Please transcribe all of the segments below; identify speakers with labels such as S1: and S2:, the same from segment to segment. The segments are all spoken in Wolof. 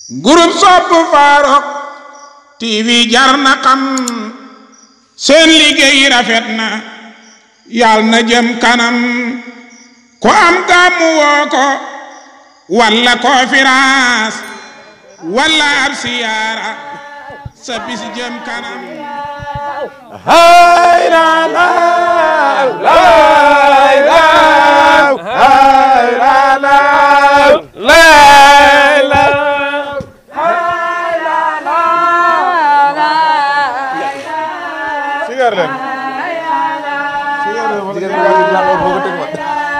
S1: groupe sopp Farokh TV jar na xam seen liggéey rafet na yàlla na jëm kanam ko am gàmmu woo ko walla conférence walla ab siyaara sa bis jëm kanam
S2: hay la la la la hay la la la la sigar leen sigar leen sigar leen la ko teg ma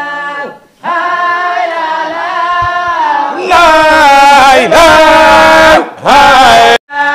S2: la la hay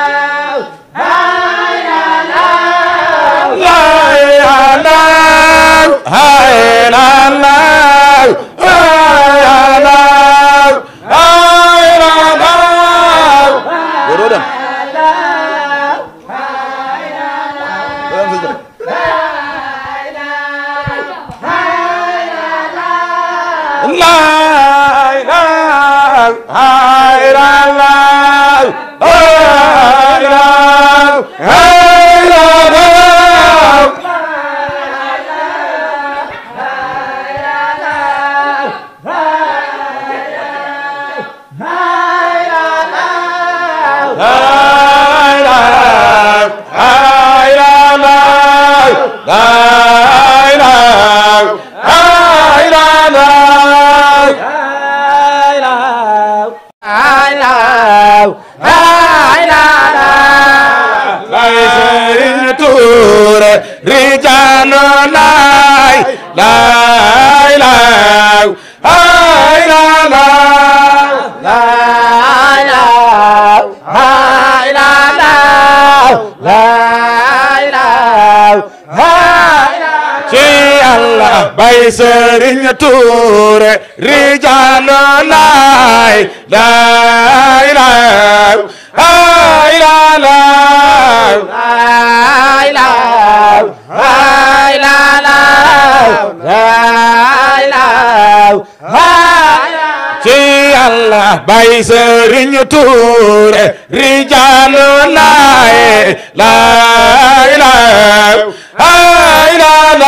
S2: bay Sëriñ Tuure rijaalu laay laay laay hay la la hay la hay la la hay la ci Yàlla bay Sëriñ Tuure rijaalu laay laay laay hay la la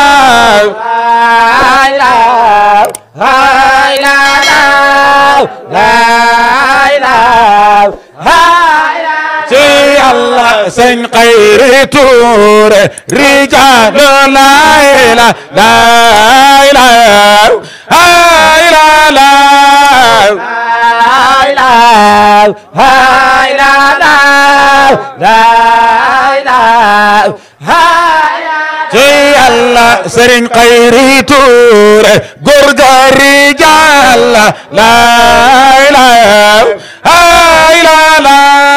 S2: sëñ xayri tuure rijaalu laay la laay la hay la la hay la hay la la hay la ci Yàlla sëriñ xayri tuure góor ga rijaal la laay la hay la la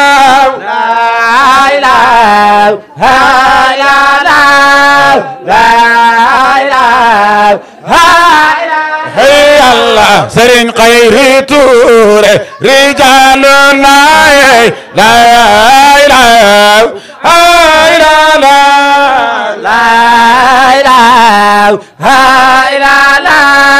S2: sëriñ xayri tuure rijaalu laay laay laay hay la la laay laay hay la la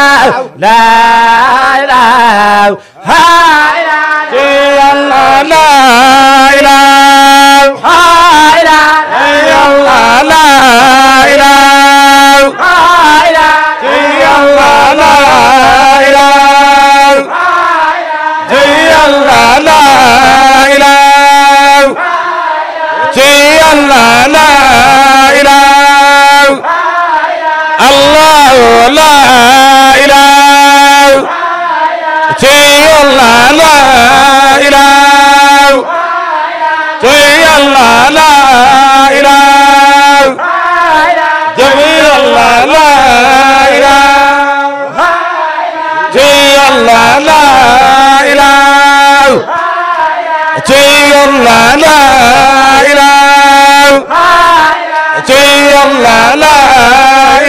S2: laay laay hay la ci Yàlla laay laay hay la Yàlla laay laay hay la ci Yàlla laay laay ci Yàlla laay laay ci Yàlla laay laay Allah laay laay ci Yàlla laay laay ci Yàlla laay laay jëm Yàlla laay laay ci Yàlla laay laay ci Yàlla laay laay ci Yàlla laay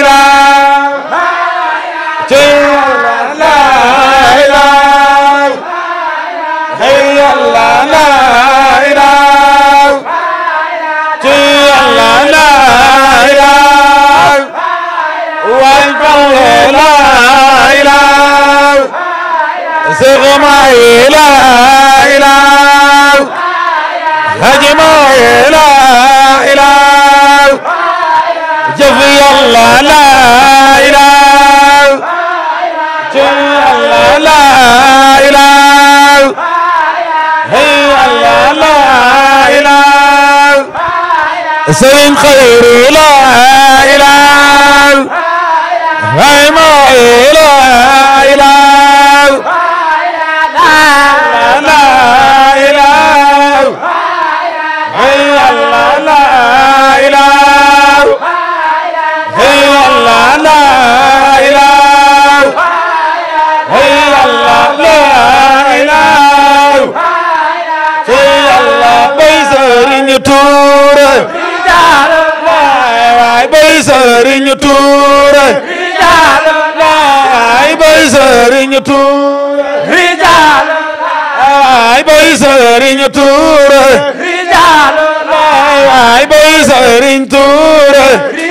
S2: laay ci Yàlla laay laay hey Yàlla laay laay ci Yàlla laay laay way balle laay laay Seex Maay laay laay la ilaha jëf yàlla la ilaha jëf yàlla la ilaha hey yàlla la ilaha sëriñ xayru la ilaha hay ma la ilaha la ilaha hey yàlla la ilaha hey yàlla la ilaha hey yàlla la ilaha hey yàlla bay sëriñ Tuura waay bay sëriñ Tuura waay bay sëriñ Tuura waay bay sëriñ Tuura waay bay sëriñ Tuura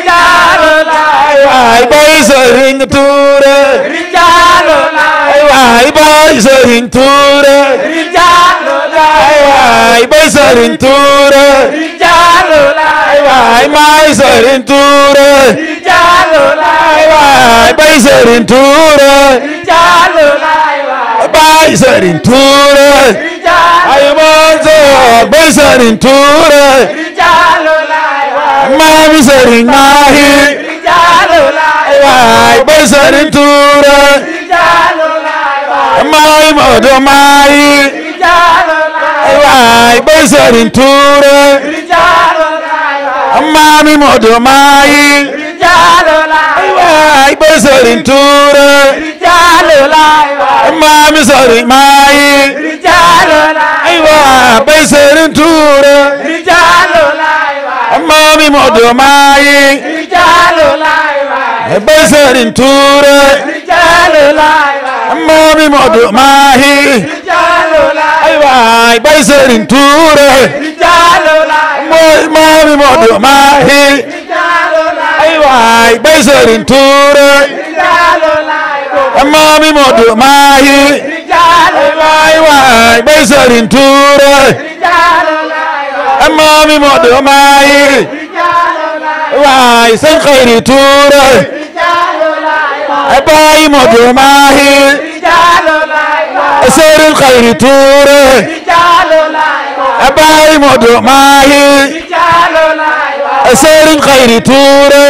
S2: waay bay sëriñ Tuura waay bay sëriñ Tuura waay bay sëriñ Tuura waay may sëriñ Tuura waay bay sëriñ Tuura bay sëriñ Tuura ay Mansoor bay sëriñ Tuura maami sëriñ Maahi waay bay sëriñ Tuura maay Moodu Maahi waay bay sëriñ Tuura maami Moodu Maahi waay bay sëriñ Tuura maami sëriñ Maahi ay waay bay sëriñ Tuura maami Moodu Maahi bay sëriñ Tuura maami Moodu Maahi ay waay bay sëriñ Tuura mooy maami Moodu Maahi ay waay bay sëriñ Tuura maami Moodu Maahi ay waay bay sëriñ Tuura maami Moodu Maahi waay sëñ Xayri Tuura baay Moodu Maahi sëriñ Xayri Tuura baay Moodu Maahi sëriñ Xayri Tuura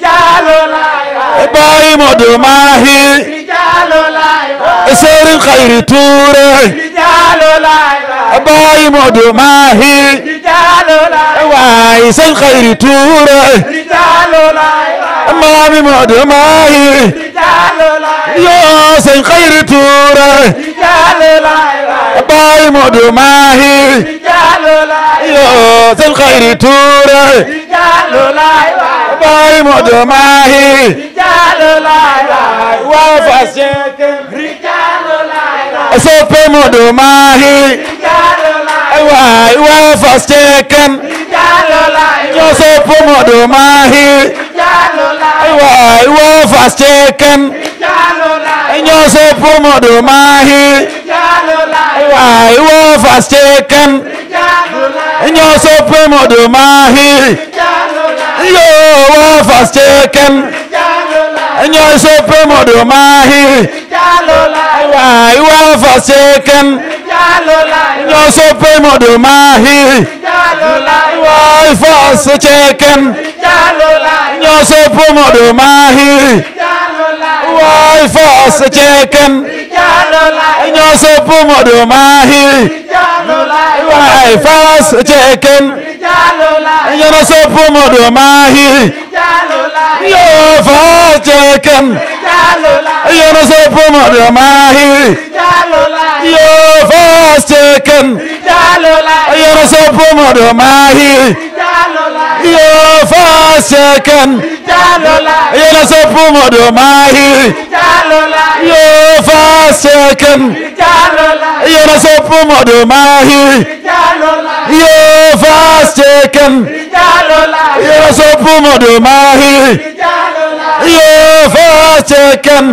S2: baay Moodu Maahi sëriñ Xayri Tuura baay Moodu Maahi waay sëñ Xayri Tuura maami Moodu Maahi yoo sëñ Xayri Tuura baay Moodu Maahi yoo sëñ Xayri Tuura baay Moodu Maahi waa Fass soppe Moodu Maahi waay waa Fass Cekkeen ñoo sopp Moodu Maahi waay waa Fass Cekkeen ñoo sopp Moodu Maahi waay waa Fass Cekkeen ñoo sopp Moodu Maahi yoo waa Fass Cekkeen ñoo sopp Moodu Maahi waay waa Fass Cekkeen ñoo sopp Moodu Maahi waay Fass Cekkeen ñoo sopp Moodu Maahi waay Fass Cekkeen ñoo sopp Moodu Maahi waay Fass Cekkeen ñoo sopp Moodu Maahi yoo Fass Cekkeen ñoo sopp Moodu Maahi yoo Fass Cekkeen ñoo sopp Moodu Maahi yoo Fass Cekkeen ñoo sopp Moodu Maahi yoo Fass Cekkeen ñoo sopp Moodu Maahi yoo Fass Cekkeen ñoo sopp Moodu Maahi yoo Fass Cekkeen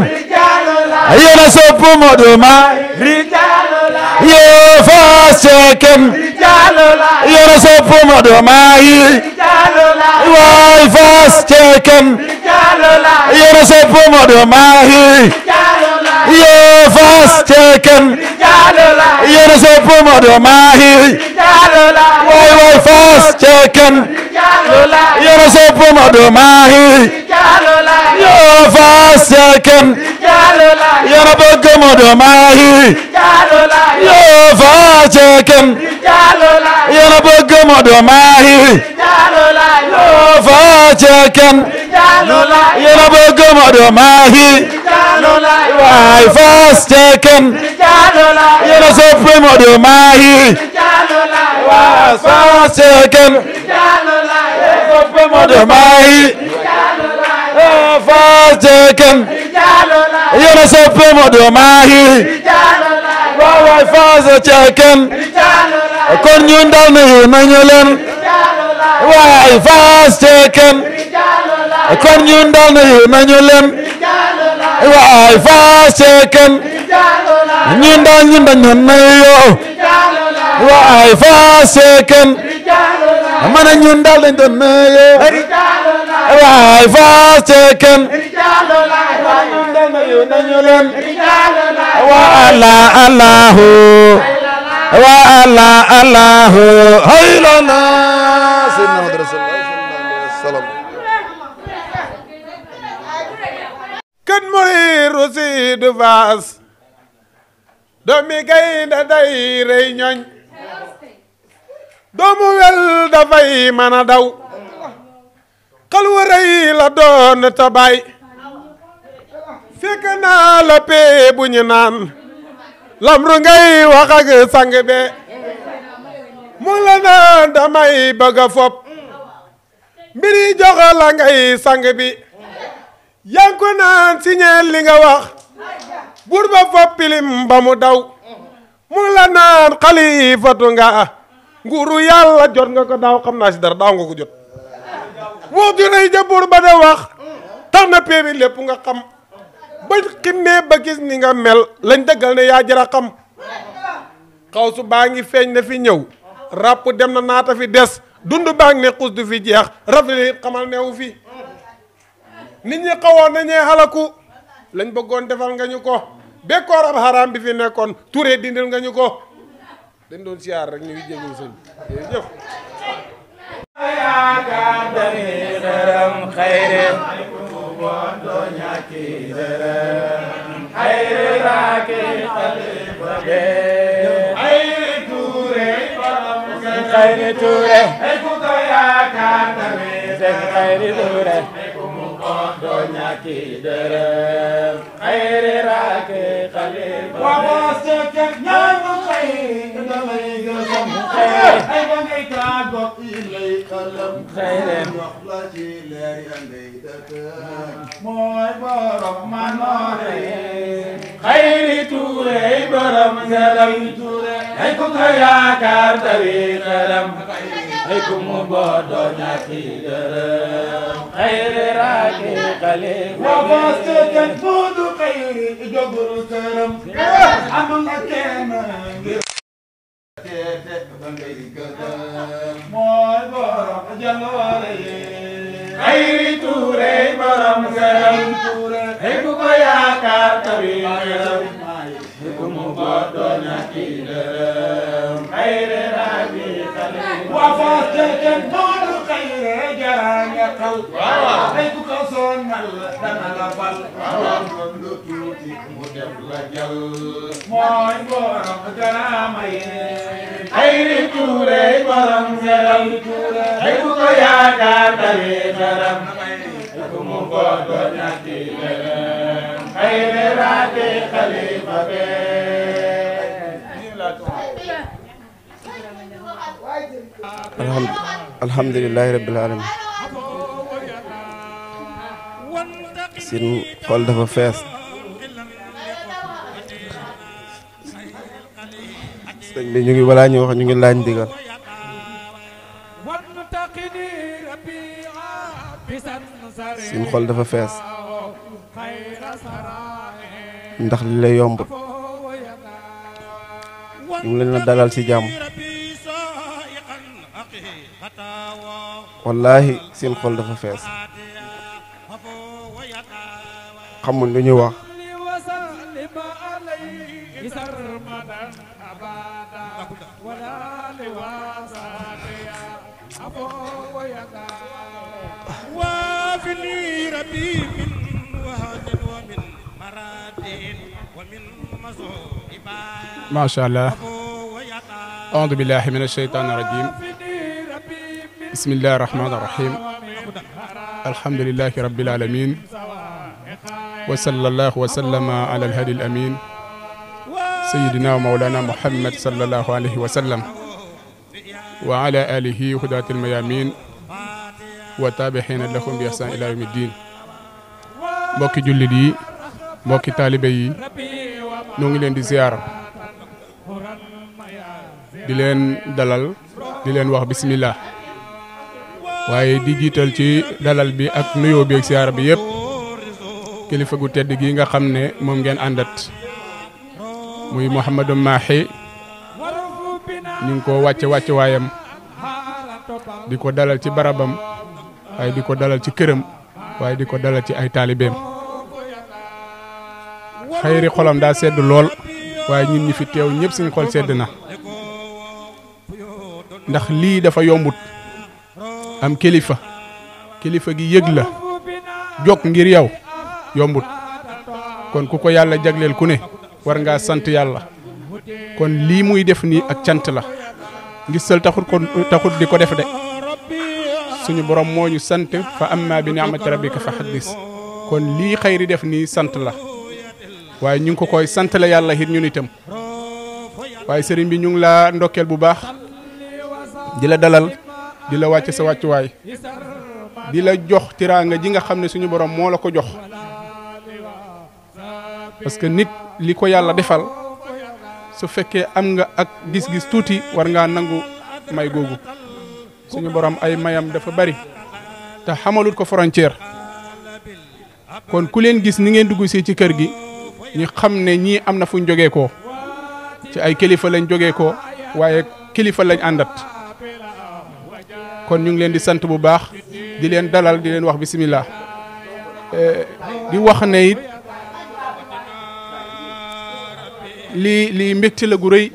S2: ñoo sopp Moodu Maahi yoo Fass Cekkeen yéen a sopp Modou Mahi waay Fass Cekkeen yéen a sopp Modou Mahi yoo Fass Cekkeen yéen a sopp Modou Mahi waay waay Fass Cekkeen yéen a sopp Modou Mahi yoo Fass Cekkeen yéen a bëgg Modou Mahi yoo Fass Cekkeen yéen a bëgg Modou Mahi yoo Fass Cekkeen yéen a bëgg Modou Mahi waay Fass Cekkeen yéen a sopp Modou Mahi waay Fass Cekkeen sopp Modou Mahi yoo Fass Cekkeen yéen a sopp Modou Mahi waay waay Fass Cekkeen kon ñun dal nañu nañu leen waay Fass Cekkeen kon ñun dal nañu nañu leen waay Fass Cekkeen ñun dal ñun dañu nañu waay Fass Cekkeen ma ne ñun dal dañu doon nañu waay Fass Cekkeen ñun dal nañu nañu leen wa Allah Allahu wa Allah Allahu haylana sayyidina Muhammad rasulullah sallallahu alaihi wasallam
S1: kan mooy Roussi de Fass doomi gaynde day rey ñoñ doomu wel dafay mën a daw xal wa rëy la doon ta bay fekk naa la pee bu ñu naan lamru ngay wax ak sang be mu la naan damay bëgg a fop mbiri jox la ngay sang bi yaa ngi ko naan siñeel li nga wax buur ba fop pilim ba mu daw mu la naan xalifatu nga nguuru yàlla jot nga ko daaw xam naa si dara daaw nga ko jot wax ju rëy ja buur ba da wax tax na pee bi lépp nga xam ba ximmee ba gis ni nga mel lañ dëggal ne yaa jara xam xaw su baa ngi feeñ na fi ñëw ràpp dem na naata fi des dund baa ngi ne xus du fi jeex rafetli xamal neewu fi nit ñi xawoon nañee xalaku lañ bëggoon defal nga ñu ko bekkoor ab xaraam bi fi nekkoon turee dindil nga ñu ko dañ doon siyaar rek ñu ngi jégul sëñ jërëjëf
S2: Khayri Touré Sëñ Khayri Touré do ñàkki dërëm Khayri raake xalifa wa Fass Cekkeen ñaanu xayri damay gësam xayri ay ba ngay tàggo ilay xalam xayri wax la ci leer ya ngay dëkk mooy borom manoore Khayri Touré borom ngalam Touré ay ku ko yaakaar tawi xalam ay ku mu boodoo ñàkki dërëm xayri raake xalifa wa Fass Cekkeen foodu xayri joguru këram am nga kenn ngir teete ba ngay gëdëm mooy borom jaloore yi xayri Touré borom këram Touré ay ku ko yaakaar tawi xalam ay ku mu boodoo ñàkki dërëm xayri raake xalifa wa Fass Cekkeen foodu xayri jaraange xal ay ku ko sonal dana la fal kon lu tuuti mu def la jal mooy borom garaama yi Khayri Touré borom ngaram Touré ay ku ko yaakaar tawi ngaram ay ku mu bodo ñatti dërëm Khayri raake xalifa be
S3: alhamdulilahi rabbil alamin sin xol dafa fees sëñ bi ñu ngi balaa ñu wax ñu ngi laaj ndigal sin xol dafa fees ndax li lay yombut ñu ngi leen a dalal ci jàmm wallaahi seen xol dafa fees xamul lu ñu wax
S2: وافني ربي من وهن ومن مراد ومن مصائب
S1: macha allah aoudu billahi min alsheytan irajim bismillahi irrahmani irrahim alhamdulilahi rabbil alamin wa sallallahu wa sallama ala alhadi alamin sayidina wa maulana muhammad sallallahu alayhi wa sallam wa ala alihi hudati almayamin wa taabixina lahum bi ihsan ila yawmi ddin mbokki jullit yi mbokki taalibe yi ñoo ngi leen di ziyaar di leen dalal di leen wax bismillah waaye di jiital ci dalal bi ak nuyoo bi ak ziyaar bi yëpp kilifa gu tedd gi nga xam ne moom ngeen àndat muy Mouhamadou Mahi ñu ngi ko wàcce wàcce waayam di ko dalal ci barabam waaye di ko dalal ci këram waaye di ko dalal ci ay taalibeem xayri xolam daa sedd lool waaye ñun ñi fi teew ñëpp suñu xol sedd na ndax lii dafa yombut am kilifa kilifa gi yëg la jóg ngir yow yombut kon ku ko yàlla jagleel ku ne war ngaa sant yàlla kon lii muy def nii ak cant la ngistal taxut ko taxut di ko def de suñu borom moo ñu sant fa amma bi ni'mati rabbika fa haddis kon lii xayri def nii sant la waaye ñu ngi ko koy sant la yàlla it ñun itam waaye sëriñ bi ñu ngi laa ndokkeel bu baax di la dalal di la wàcc sa wàccuwaay di la jox tiraanga ji nga xam ne suñu borom moo la ko jox parce que nit li ko yàlla defal su fekkee am nga ak gis-gis tuuti war ngaa nangu may googu suñu borom ay mayam dafa bari te xamalut ko frontière kon ku leen gis ni ngeen dugg si ci kër gi ñu xam ne ñii am na fu ñu jógee koo ci ay kilifa lañ jógee koo waaye kilifa lañ àndat kon ñu ngi leen di sant bu baax di leen dalal di leen wax bisimilah di wax ne it lii lii mbégte la gu rëy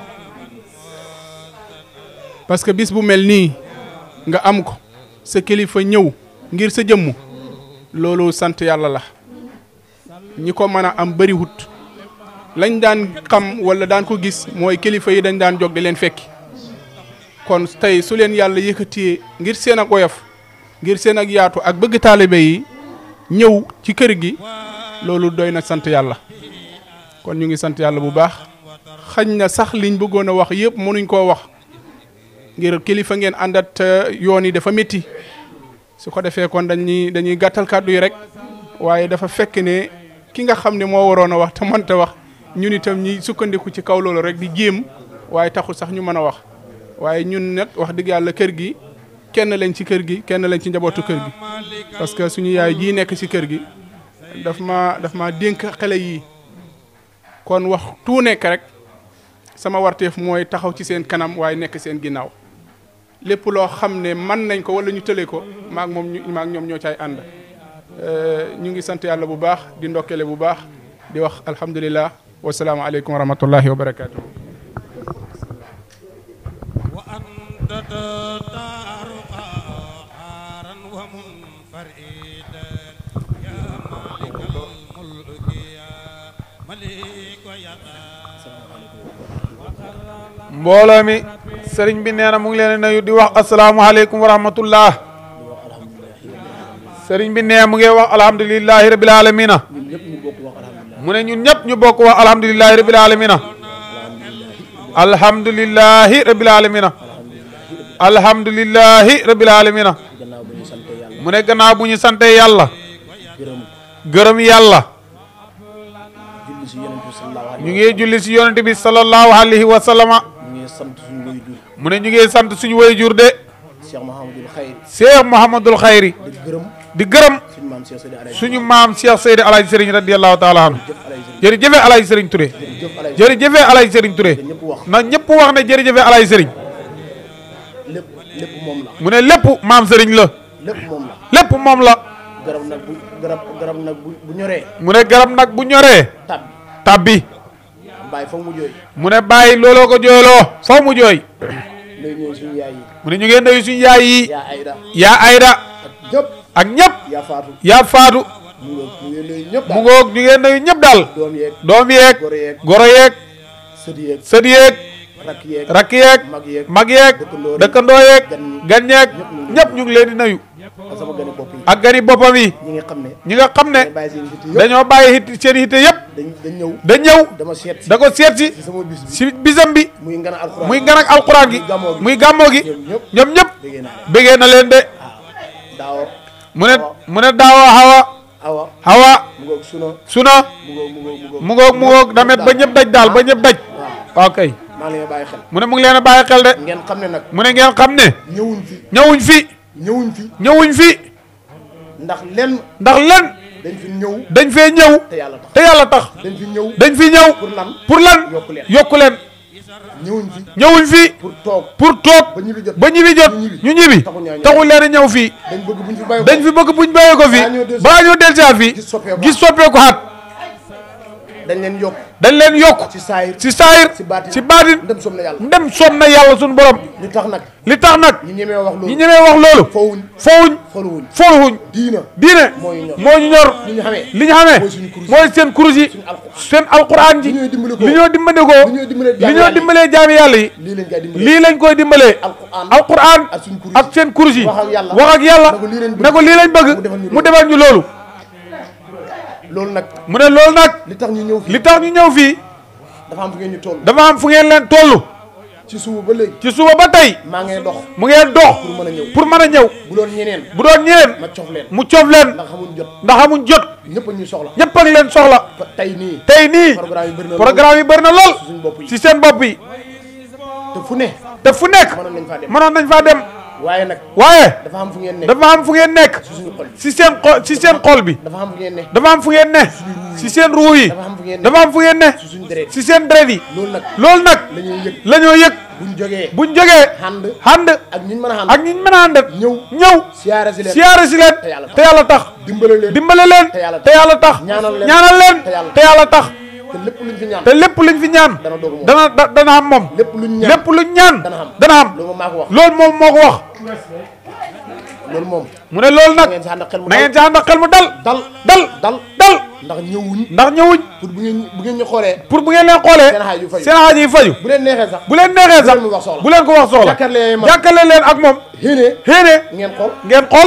S1: parce que bis bu mel nii nga am ko sa kilifa ñëw ngir sa jëmm loolu sant yàlla la ñi ko mën a am bëriwut lañ daan xam wala daan ko gis mooy kilifa yi dañ daan jóg di leen fekki kon tey su leen yàlla yëkkatee ngir seen ak oyof ngir seen ak yaatu ak bëgg taalibe yi ñëw ci kër gi loolu doy na sant yàlla kon ñu ngi sant yàlla bu baax xañ na sax liñ bëggoon a wax yëpp mënuñ koo wax ngir kilifa ngeen àndat yoon yi dafa métti su ko defee kon dañuy dañuy gàttal kàddu yi rek waaye dafa fekk ne ki nga xam ne moo waroon a wax te mënta wax ñun itam ñi sukkandiku ci kaw loolu rek di jéem waaye taxul sax ñu mën a wax waaye ñun nag wax dëgg yàlla kër gi kenn lañ ci kër gi kenn lañ ci njabootu kër gi parce que suñu yaay jii nekk ci kër gi daf ma daf ma dénk xale yii kon wax tu nekk rek sama warteef mooy taxaw ci seen kanam waaye nekk seen ginnaaw lépp loo xam ne mën nañ ko wala ñu tële ko maak moom ñu maak ñoom ñoo caay ànd ñu ngi sant yàlla bu baax di ndokkele bu baax di wax alhamdulilah wasalaamaaleykum wa rahmatullahi wa barakaatu.
S2: وأنت تدار قهارا ومنفردا يا مالك الملك يا ملك يا
S4: mbooloo mi sëriñ bi nee na mu ngi leen di nuyu di wax asalaamualeykum wa rahmatullah sëriñ bi nee mu ngi wax alhamdulilahi rabil alamina mu ne ñun ñëpp ñu bokk wax alhamdulilahi rabil alamina alhamdulilahi rabil alamina alhamdulilahi rabil alamina mu ne gannaaw bu ñu sante yàlla gërëm yàlla ñu ngi julli si yonent bi sallallahu alayhi wa sallama
S5: ñu ngi sant suñu waajur
S4: mu ne ñu ngi sant suñu wayjur de
S5: Cheikh Mouhamadul Khayr
S4: Cheikh Mouhamadul Khayri
S5: di gërëm
S4: di gërëm
S5: suñu maam Cheikh Seydi Alaye
S4: suñu maam Cheikh Seydi Alaaji Sëriñ radiyallahu taala anhu
S5: jëf Alaye Sëriñ
S4: jërëjëfe Alaaji Sëriñ Touré
S5: jërëjëf Alaye
S4: jërëjëfe Alaaji Sëriñ Touré
S5: ñëpp wax
S4: na ñëpp wax ne jërëjëfe Alaaji Sëriñ
S5: lépp lépp moom la
S4: mu ne lépp maam sëriñ la
S5: lépp moom la
S4: lépp moom la
S5: garab nag bu garab garab nag bu bu ñoree
S4: mu ne garab nag bu ñoree
S5: tab
S4: tabbi
S5: bàyyi fa mu jooy
S4: mu ne bàyyi looloo ko jooyloo faw mu jooy
S5: léegi ñooy suñu yaay yi
S4: mu ne ñu ngeen nuyu suñu yaay yi
S5: yaa ayda
S4: yaa ayda
S5: ñëpp
S4: ak ñëpp
S5: yaa faatu
S4: yaa faatu
S5: mu ngoog ñu ngi nuyu ñëpp
S4: mu
S5: daal
S4: ngoog ñu ngeen nuyu ñëpp daal
S5: doom yeeg
S4: doom yeeg
S5: goro yeeg
S4: goro yeeg
S5: sët yeeg
S4: sët yeeg
S5: rakk yeeg
S4: rakk yeeg
S5: mag yeeg
S4: mag yeeg
S5: dëkkandoo yi,
S4: dëkkandoo yeeg
S5: gan ñi,
S4: gan yeeg
S5: ñëpp
S4: ñëpp ñu ngi leen di nuyu
S5: ak sama gani bopp yi
S4: ak gani boppam yi
S5: ñi nga xam ne
S4: ñi nga xam ne
S5: dañ bàyyi seen yitte yëpp
S4: dañoo bàyyi hit seen hitte yëpp
S5: dañ dañ ñëw
S4: da ñëw
S5: dama seet si
S4: da ko seet si
S5: ci sama bis bi
S4: si bisam bi
S5: muy ngana alxuraan
S4: muy gan ak alquran gi
S5: muy gàmmoo gi
S4: muy gàmmoo gi
S5: ñoom ñëpp
S4: ñoom ñëpp
S5: déggee naa leen
S4: bëggee na leen de
S5: daaw
S4: mu ne mu ne daawa hawa
S5: awa
S4: hawa
S5: mu ngoog suna
S4: suna
S5: mu ngoog mu ngoog mu ngoog
S4: mu ngoog mu ngoog damet ba ñëpp daj daal ba ñëpp daj
S5: waaw
S4: waaw kay
S5: maa ngi leen bàyyi xel
S4: mu ne mu ngi leen a bàyyi xel de
S5: ngeen xam ne nag
S4: mu ne ngeen xam ne
S5: ñëwuñ fi
S4: ñëwuñ fi
S5: ñëwuñ fi
S4: ñëwuñ fi
S5: ndax lenn
S4: ndax len
S5: dañ fi ñëw
S4: dañ fee ñëw
S5: te yàlla tax
S4: te yàlla tax
S5: dañ fi ñëw
S4: dañ fi ñëw
S5: pour lan
S4: pour lan
S5: yokku leen
S4: yokku leen
S5: ñëwuñ fi
S4: ñëwuñ fi
S5: pour toog
S4: pour toog
S5: ba ñibbi jot
S4: ba ñibbi jot
S5: ñu ñibbi.
S4: ñu ñibbi
S5: Taxul ñaa ñëw.
S4: taxul leen a ñëw fii
S5: dañ bëgg buñ fi bàyyi
S4: dañ fi bëgg buñ bàyyee ko fii
S5: Balaa ñoo dellusi-
S4: balaa ñoo dellusiwaat fii
S5: gis soppeeku
S4: gis soppeeku xaat
S5: dañ leen yokk
S4: dañ leen yokk
S5: ci saayir
S4: ci saayir
S5: ci baatin
S4: ci baatin
S5: ndem som na yàlla
S4: ndem soom na yàlla suñu borom
S5: li tax nag
S4: li tax nag
S5: ñi ñemee wax
S4: ñi
S5: loolu
S4: ñemee wax loolu
S5: fowuñ
S4: fowuñ
S5: xoluwuñ
S4: foluwuñ
S5: diina
S4: diine
S5: moo ñu ñor.
S4: moo ñu ñor
S5: li ñu xamee
S4: li ñu xamee
S5: mooy suñu kurus
S4: mooy seen kurus yi
S5: suñu alxuraan.
S4: seen alquran ji
S5: li ñooy dimbali ko
S4: li ñoo dimbandikoo
S5: li ñooy dimbalee
S4: li
S5: jaami
S4: ñoo
S5: yàlla yi.
S4: dimbalee jaami yàlla yi
S5: lii lañ koy dimbalee
S4: lii lañ koy dimbalee
S5: alquran
S4: alquran
S5: ak suñu kurus
S4: ak seen kurus yi
S5: wax ak yàlla
S4: wax ak yàlla
S5: ne ko lii lañ bëgg.
S4: ne ko lii lañ bëgg
S5: mu defal ñu
S4: mu defal ñu loolu
S5: loolu nag
S4: mu ne loolu nag
S5: li tax ñu ñëw fii
S4: li tax ñu ñëw fii
S5: dafa am fu ngeen ñu toll
S4: dafa am fu ngeen leen toll
S5: ci suba ba léegi
S4: ci suba ba tey
S5: maa ngay dox
S4: mu ngeen dox
S5: pour mën a ñëw
S4: pour mën a ñëw
S5: bu doon ñeneen
S4: bu doon ñeneen
S5: ma cof leen
S4: mu coof leen
S5: ndax xamuñ jot
S4: ndax amuñ jot
S5: ñëpp a ñuy soxla
S4: ñëpp ak leen soxla
S5: fa tey nii
S4: tey nii
S5: programme yi bëri na
S4: programme yi bëri na lool
S5: suñu bopp yi
S4: ci seen bopp yi
S5: te fu ne
S4: te fu nekk
S5: mënoon nañ faa dem
S4: mënoon nañ faa dem
S5: waaye nag
S4: waaye
S5: dafa am fu ngeen ne
S4: dafa am fu ngeen nekk
S5: ci suñu xol
S4: ci seen xol ci seen xol bi
S5: dafa am fu ngeen ne
S4: dafa am fu ngeen ne ci seen ruu yi
S5: dafa am fu ngeen ne
S4: dafa am fu ngeen ne
S5: ci suñu deret
S4: ci seen deret yi
S5: loolu nag
S4: loolu nag
S5: la ñuy yëg
S4: la ñoo yëg
S5: buñ jógee
S4: buñ jógee
S5: ànd
S4: ànd
S5: ak ñiñ mën a ànd
S4: ak ñi mën a ànd
S5: ñëw
S4: ñëw
S5: siyaare si leen
S4: siyaare si leen
S5: te yàlla tax.
S4: te yàlla tax
S5: dimbale leen
S4: dimbale leen
S5: te yàlla tax.
S4: te yàlla tax
S5: ñaanal leen
S4: ñaanal leen
S5: te yàlla
S4: te yàlla tax
S5: te lépp luñ fi ñaan
S4: te lépp luñ fi ñaan
S5: dana doog moom
S4: dana da- dana am moom
S5: lépp luñ ñaan
S4: lépp luñ ñaan
S5: dana am
S4: dana am
S5: loolu moom maa ko wax
S4: loolu moom moo ko wax
S5: loolu moom
S4: mu ne loolu
S5: da
S4: nag
S5: ngeen si ànd ak xel mu
S4: na ngeen
S5: dal
S4: ci ànd ak xel mu dal
S5: dal
S4: dal
S5: dal
S4: dal
S5: ndax ñëwuñ
S4: ndax ñëwuñ
S5: pour bu ngeen bu ngeen ñu xoolee
S4: pour bu ngeen leen xoolee
S5: seen xaaj yu faju
S4: seen xaaj yi faju
S5: bu leen neexee sax
S4: bu leen neexee sax
S5: bu leen mu wax soxla.
S4: bu leen ko wax soxla
S5: jàkkaarloo man.
S4: jàkkaarloo leen ak moom
S5: xéenee
S4: xéene
S5: ngeen xool
S4: ngeen xool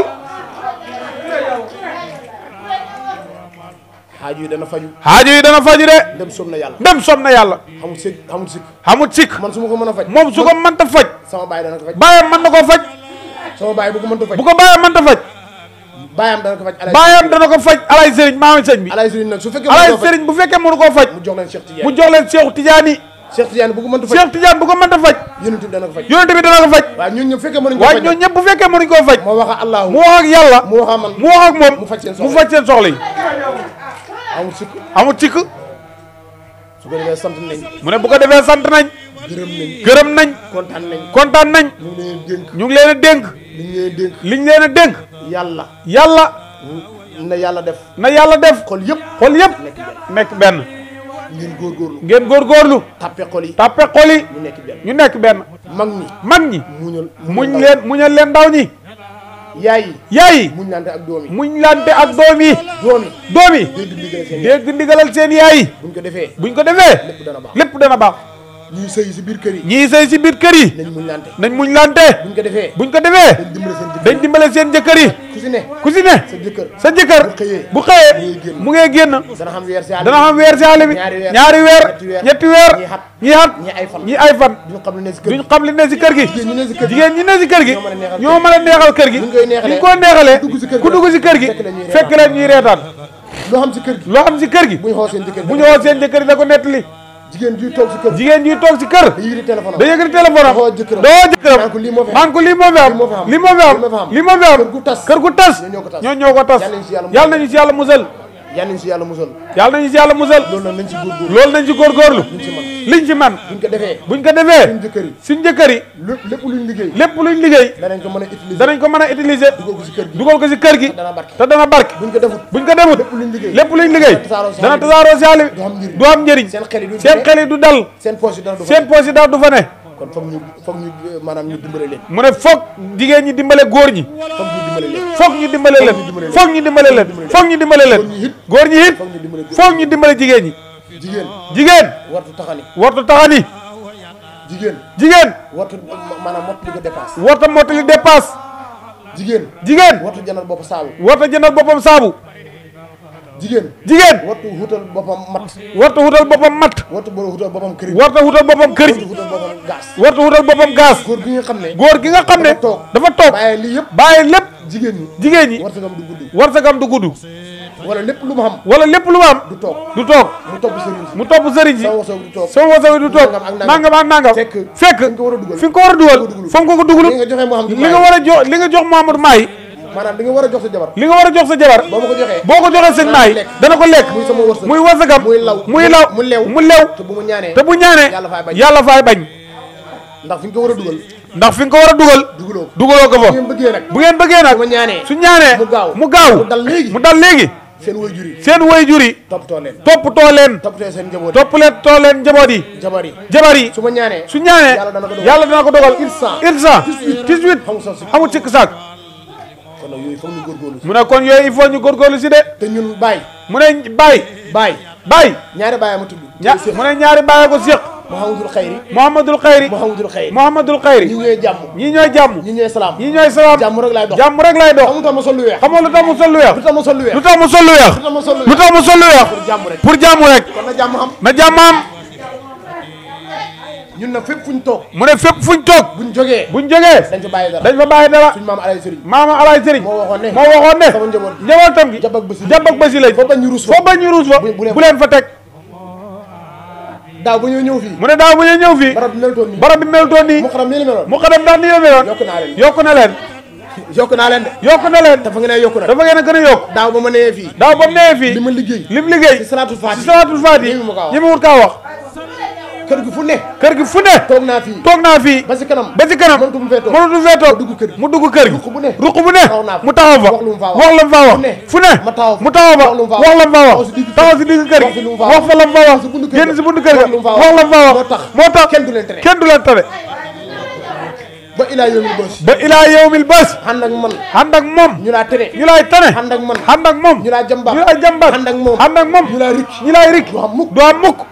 S5: xaaj yi dana faju
S4: xaajo yi dana faju de
S5: dem som na yàlla
S4: dem som na yàlla
S5: xamul sikk xamul sikk
S4: xamut sikk
S5: man su ma ko mën a faj
S4: moom su ko mënta faj
S5: sama baay dana ko faj
S4: baayam mën na koo faj
S5: sama baay bu ko mënta faj
S4: bu ko baayam mënta faj
S5: baayam dana ko faj alay
S4: baayam dana ko faj alay sëriñ maami sëñ bi
S5: alay sëriñ nag su fekkee
S4: alay
S5: mënu ko faj
S4: sëriñ bu fekkee mënu koo faj
S5: mu jox leen Cheikh
S4: mu
S5: Tidiane
S4: jox leen Seexu Tijaani
S5: Cheikh Tidiane bu ko mënta faj
S4: Seex Tijaan bu ko mënta faj
S5: yonent bi dana ko faj
S4: yonent bi dana ko faj
S5: waaye ñun ñëpp fekkee mënuñ ko
S4: waaye
S5: faj
S4: ñoo ñëpp bu fekkee mënuñ koo faj
S5: moo wax ak allahu
S4: mu wax ak yàlla
S5: mu wax ak man
S4: mu wax ak moom
S5: mu faj seen
S4: mu
S5: soxla
S4: faj seen soxla yi
S5: amul sikk
S4: amut sikk
S5: su ko defee sant nañ
S4: mu ne bu ko defee sant nañ
S5: gërëm nañ
S4: gërëm nañ
S5: kontaan nañ
S4: kontaan nañ
S5: ñu ngi leen dénk
S4: ñu ngi leen a dénk
S5: li ñu leen dénk
S4: liñ leen a dénk
S5: yàlla
S4: yàlla
S5: na yàlla def
S4: na yàlla def
S5: xol yëpp
S4: xol yëpp
S5: nekk benn
S4: nekk benn
S5: ngeen góorgóorlu
S4: ngeen góorgóorlu
S5: tàppe xol yi
S4: tàppe xol yi
S5: ñu nekk benn
S4: ñu nekk benn
S5: mag ñi
S4: mag ñi
S5: muñal
S4: muñ leen muñal leen ndaw ñi
S5: yaay yi
S4: yaay yi
S5: muñ lante ak doom yi
S4: muñ lante ak doom yi
S5: doom yi
S4: doom yi
S5: dégg ndigal seen yaay
S4: dégg ndigalal seen yaay yi
S5: buñ ko defee
S4: buñ ko defee
S5: lépp dana baax
S4: lépp dana baax
S5: ñuy sëy si biir kër yi
S4: ñii sëy si biir kër yi
S5: nañ muñ lante
S4: nañ muñ lante
S5: buñ ko defee
S4: buñ ko defee
S5: dañ dimbale seen jëkkër
S4: dañ dimbale seen jëkkër yi
S5: ku si ne
S4: ku si ne
S5: sa jëkkër
S4: sa jëkkër
S5: bu xëyee
S4: bu xëyee
S5: mu ngay génn.
S4: mu ngee génn
S5: dana xam weer si àll
S4: dana xam weer si àll bi
S5: ñaari weer
S4: ñaari weer
S5: ñetti weer
S4: ñetti weer
S5: ñii xat
S4: ñii xat
S5: ñii ay fan
S4: ñii ay fan
S5: duñu xam lu ne si kër
S4: duñ
S5: gi
S4: xam li ne si kër gi
S5: jigéen ñi ne si kër gi
S4: jigéen ñi ne si kër gi
S5: ñoo mën a neexal
S4: ñoo mën a neexal kër gi
S5: Buñ koy neexalee
S4: ñu ko neexalee
S5: ku dugg si kër gi
S4: ku dugg si kër gi
S5: fekk la ñuy
S4: fekk leen ñuy reetaan
S5: loo xam si kër gi
S4: loo xam si kër gi
S5: bu ñu xool seen jëkkër
S4: bu ñu woo seen jëkkër yi da ko nettali
S5: jigéen juy toog si kër
S4: jigéen ñuy toog si kër
S5: da yëgri téléphone
S4: da yëkkati téléphone am
S5: doo jëkkëram
S4: doo jëkkëram
S5: naan ko lii moo fi am.
S4: naan ko lii moo fi am
S5: lii
S4: lii
S5: moo
S4: moo
S5: fi
S4: fi
S5: am.
S4: am lii moo fi am
S5: kër gu tas
S4: kër gu tas
S5: ñoo ñoo ko tas.
S4: ñoo ñoo ko tas
S5: Yàlla nañu si yàlla musal.
S4: yàlla nañu si yàlla musal
S5: yal nañ si yàlla musal
S4: yàlla nañu si yàlla musal
S5: loolu nag nañ si góorgóorlu
S4: loolu nañ ci góorgóorlu
S5: liñ si man
S4: liñ ci man
S5: buñ ko defee
S4: buñ ko defee
S5: suñ jëkkër yi
S4: suñ jëkkër yi
S5: lépp lépp luñ liggéey
S4: lépp luñ liggéey
S5: danañ ko mën a utiliser
S4: danañ ko mën a utiliser
S5: dugal ko si kër gi
S4: dugal ko si kër gi
S5: dana barke
S4: te dana barke
S5: buñ ko defut
S4: buñ ko demut
S5: lépp luñ liggéey
S4: lépp luñ liggéey
S5: tasaaroo si
S4: dana
S5: àll bi.
S4: tasaaroo si àll bi
S5: du am njëriñ.
S4: du am njëriñ
S5: seen xel yi duñ
S4: seen
S5: demee.
S4: xel yi du dal
S5: seen poche yi dana du fa
S4: seen poche yi daal du fa ne
S5: kon foog ñu foog ñu maanaam ñu dimbale leen
S4: mu ne foog jigéen ñi dimbale góor ñi
S5: foog ñu dimbale leen
S4: foog ñu dimbale leen foog ñu dimbale leen foog ñu dimbale leen góor ñi it
S5: foog ñu dimbale góor
S4: foog ñu dimbale jigéen ñi
S5: jigéen
S4: jigéen
S5: wartu taxani
S4: wartu taxani
S5: jigéen
S4: jigéen
S5: wartu maanaam mott li ko dépasse
S4: warta mottali dépasse
S5: jigéen
S4: jigéen
S5: wartu janal bopp saabu
S4: warta jëndal boppam saabu
S5: jigéen
S4: jigéen
S5: wartu wutal boppam mat
S4: warta wutal boppam matt
S5: wartu bo wutal boppam këriñ
S4: warta wutal boppam
S5: wartu
S4: këriñ
S5: wutal boppam gaas
S4: warta wutal boppam gaz
S5: góor gi nga xam ne
S4: góor gi nga xam ne
S5: dafa toog
S4: dafa toog
S5: bàyyi lii yëpp
S4: bàyyi lépp
S5: jigéen ñi
S4: jigéen ñi
S5: wartu gam du guddi
S4: warsagam du gudd
S5: wala lépp lu mu xam
S4: wala lépp lu ma am
S5: du toog
S4: du toog
S5: mu topp sëriñ si
S4: mu topp sëriñ si
S5: sama wasaw du toog
S4: sama wasawi du toog
S5: Nangam ak nangam.
S4: nangam ak nangam
S5: Fekk
S4: fekk
S5: fi nga ko war a dugal.
S4: fi nga ko war a dugal
S5: dugal.
S4: fa nga ko dugalu
S5: li nga joxe moo xam
S4: li nga war a jox li nga jox Mamadou Maay
S5: maanaam li nga war a jox sa jabar
S4: li nga war a jox sa jabar
S5: boo ma ko joxee
S4: boo ko joxee sëñ Maay
S5: lekk.
S4: dana ko lekk
S5: muy sama wërsëg.
S4: muy wasagam
S5: muy law
S4: muy law
S5: mu lew
S4: mu lew
S5: te bu mu ñaanee
S4: te bu ñaanee
S5: yàlla faay bañ.
S4: yàlla faay bañ
S5: ndax fi nga ko war a dugal
S4: ndax fi nga ko war a dugal
S5: dugaloo ko
S4: dugaloo ko fa
S5: bu ngeen bëggee nag
S4: bu ngeen bëggee nag
S5: bu ma ñaanee
S4: su ñaanee
S5: mu gaaw
S4: mu gaaw
S5: mu dal léegi
S4: mu dal léegi
S5: seen way jur yi
S4: seen way jur yi
S5: toppatoo leen
S4: toppatoo leen
S5: toppatoo seen njaboot yi
S4: topp leen too leen njaboot yi
S5: jabar yi
S4: jabar yi
S5: su ma ñaanee
S4: su ñaanee
S5: Yàlla dana ko dogal.
S4: yàlla dana ko dogal
S5: Irsa.
S4: irsa 18
S5: xamul sax si
S4: xamul sikk saak
S5: kon nag yooyu foog ñu góorgóorlu si
S4: mu ne kon yooyu il faut ñu góorgóorlu si de
S5: te ñun baay
S4: mu ne baay
S5: baay
S4: baay
S5: ñaari baay ma tudd
S4: ña mu ne ñaari baay ko séq
S5: Mouhamadul Xayri
S4: Muhammadul Xayri
S5: Mouhamadul Xayri
S4: Muhammadul
S5: ñi
S4: Xayri
S5: ñooy jàmm
S4: ñii ñooy jàmm
S5: ñi ñooy salaam
S4: ñii ñooy salaam
S5: jàmm rek laay dox
S4: jàmm rek lay dox
S5: xamul tax ma sol lu weex
S4: xamoo lu tax mu sol lu weex
S5: lu tax ma sol lu weex
S4: lu tax mu sol lu weex
S5: lu tax ma sol lu
S4: lu
S5: weex
S4: tax mu sol lu weex
S5: pour jàmm rek
S4: pour jàmm rek
S5: kon na jàmm xam
S4: na jàmm am
S5: ñun nag fépp fuñ toog
S4: mu ne fépp fuñ toog
S5: buñ jógee
S4: buñ jógee
S5: dañ fa bàyyi dara
S4: dañ fa bàyyi dara
S5: suñ maam alay sëriñ
S4: maama alaay sëriñ
S5: moo waxoon ne
S4: moo waxoon ne
S5: sama njaboot gi
S4: njabootam gi
S5: jàpp ak bësi
S4: jàpp ak bësi lañ
S5: foo bañ ñu ruus fa
S4: foo bañ ñu ruus fa
S5: bu- bu leen
S4: bu leen fa teg
S5: daaw ba ñoo ñëw fii
S4: mu ne daaw bu ñu ñëw fii
S5: barab bi melutoon nii
S4: barab bi melutoon nii
S5: mu xaram nii la meloon
S4: mu xadam ndax ni la meloon
S5: yokk naa leen
S4: yokku na leen
S5: yokk naa leen de
S4: yokk na leen
S5: dafa nga ne yokk na
S4: dafa ngeen a gën a yokk
S5: daaw ba ma nee fii
S4: daaw ba mu nee fii
S5: li ma liggéey
S4: lim liggéey
S5: ci salaatul faati
S4: ci salaatul faati
S5: ñi mu kaa wax.
S4: ñi mu wut kaa wax
S5: kër gi fu ne
S4: kër gi fu ne
S5: toog naa fii
S4: toog naa fii
S5: ba si kanam
S4: ba ci kanam
S5: mënatu mu fee toog
S4: mënatu fee toog
S5: mu dugg kër gi
S4: mu dugg kër gi
S5: ruq bu ne
S4: ruq bu ne
S5: taxaw naa fa.
S4: mu taxaw fa
S5: wax lu mu faa wax.
S4: wax la mu faa wax
S5: fu ne
S4: fu ne
S5: ma taxaw fa.
S4: mu taxaw fa
S5: wax lu mu faa
S4: wax la mu faa
S5: taxaw
S4: wax
S5: si digg kër
S4: taxaw si digg kër
S5: wax
S4: gi
S5: fi lu mu faa
S4: wax fa la mu faa wax
S5: si buntu kër
S4: génn
S5: ga.
S4: si buntu kër
S5: wax
S4: ga
S5: lu mu faa
S4: wax la mu faa
S5: moo
S4: wax
S5: tax
S4: moo tax
S5: kenn du leen tere
S4: kenn du leen tere
S5: ba ilaa yawmil bës
S4: ba ilaa yawmil bés
S5: ànd ak man
S4: ànd ak moom
S5: ñu laa tere
S4: ñu lay tane
S5: ànd ak man
S4: ànd ak moom
S5: ñu laa jàmbaat
S4: ñu lay jàmbaat
S5: ànd ak moom
S4: ànd ak moom
S5: ñu laa rikk
S4: ñu lay rik
S5: du am mukk
S4: du am mukk